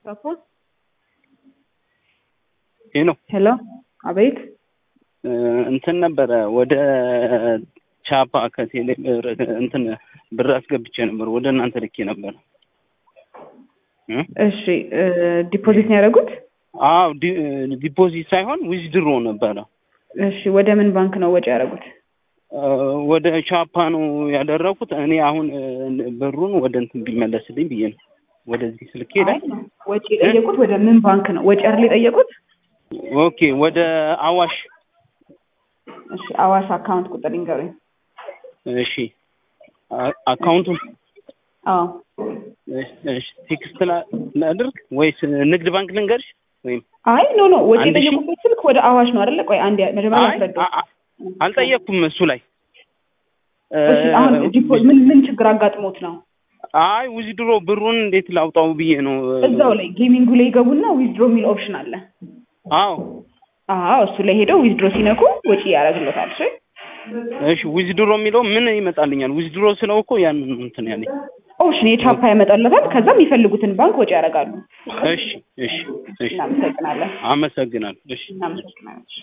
ሰፖዝ ይህ ነው ሄሎ፣ አቤት። እንትን ነበረ ወደ ቻፓ ከቴሌ እንትን ብር አስገብቼ ነበር ወደ እናንተ ልኬ ነበር። እሺ ዲፖዚት ነው ያደረጉት? አዎ ዲፖዚት ሳይሆን ዊዝድሮ ነበረ። እሺ ወደ ምን ባንክ ነው ወጪ ያደረጉት? ወደ ቻፓ ነው ያደረኩት። እኔ አሁን ብሩን ወደ እንትን ቢመለስልኝ ብዬ ነው ወደዚህ ስልክ ሄደ። ወጪ የጠየቁት ወደ ምን ባንክ ነው ወጪ አይደል የጠየቁት? ኦኬ ወደ አዋሽ። እሺ አዋሽ አካውንት ቁጥር ይንገሩኝ። እሺ አካውንቱን አዎ እሺ ቴክስት ላድርግ ወይስ ንግድ ባንክ ልንገርሽ? ወይም አይ ኖ ኖ ወጪ አንድ ሺህ? የጠየቁበት ስልክ ወደ አዋሽ ነው አይደለ? ቆይ አንድ መጀመሪያ አይ ያስረዱ። አ- አ- አልጠየቅኩም እሱ ላይ እሺ አሁን ዲፖ- ምን ምን ችግር አጋጥሞት ነው? አይ ዊዝድሮ ብሩን እንዴት ላውጣው ብዬ ነው። እዛው ላይ ጌሚንጉ ላይ ይገቡና ዊዝድሮ የሚል ኦፕሽን አለ። አዎ አዎ እሱ ላይ ሄደው ዊዝድሮ ሲነኩ ወጪ ያደርግሎታል። እሺ እሺ ዊዝድሮ የሚለው ምን ይመጣልኛል? ዊዝድሮ ስለው እኮ ያንን እንትን ያለኝ። ኦፕሽን የቻፓ ያመጣለታል። ከዛ የሚፈልጉትን ባንክ ወጪ ያደርጋሉ። እሺ እሺ እሺ እናመሰግናለን። አመሰግናለሁ። እሺ እናመሰግናለን።